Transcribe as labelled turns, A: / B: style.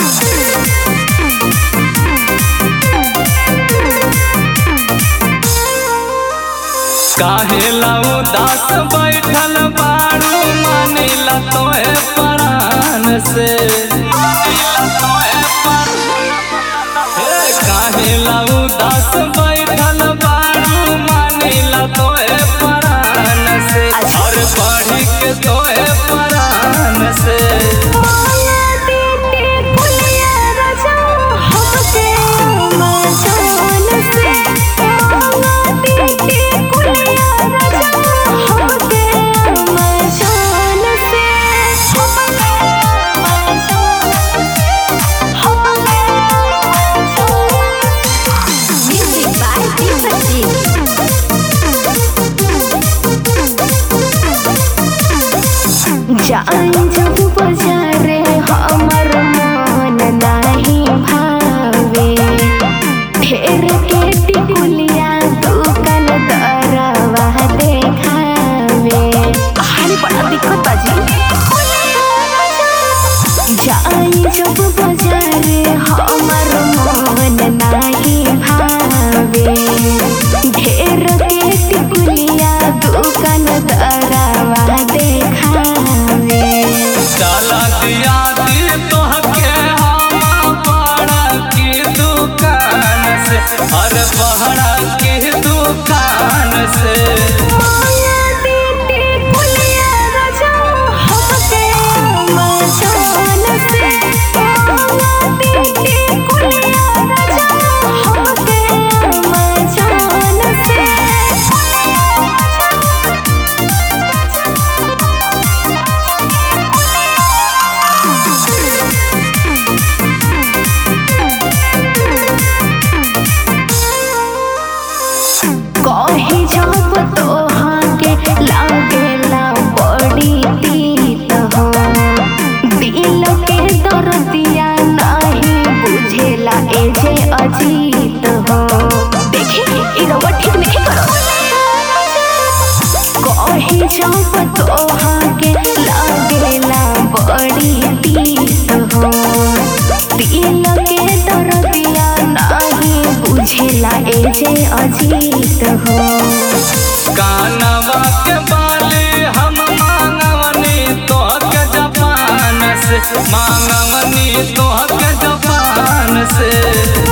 A: काहे उदास बैठल बारू मानिला तोहे प्राण से हे काहे उदास बैठल बारू मानिला तोहे प्राण से और पढ़ी के तोहे प्राण से
B: जान जब बजारे हमर मन नाही भावे ढेर के टिकुलिया दुकान दरवा देखावे हाली बड़ा दिक्कत बाजी जान जब बजारे हमर मन नाही भावे ढेर के टिकुलिया दुकान दरवा देखावे
A: डाला दिया दी तोहके हम पड़ा की दुकान से हर पहड़ा की दुकान से
B: कही जब तोहाके लागेला बड़ी तीत हो दिल के दर्दिया नहीं बुझेला ए जे अजीत हो देखी ई रउआ ठीक नहीं करो कही जब तोहाके लागेला बड़ी तीत हो दिल के दर्दिया नहीं बुझेला ए जे अजीत हो
A: कानवा के बाली हम मांगवनी तोहके जापान से मांगवनी तोहके जापान से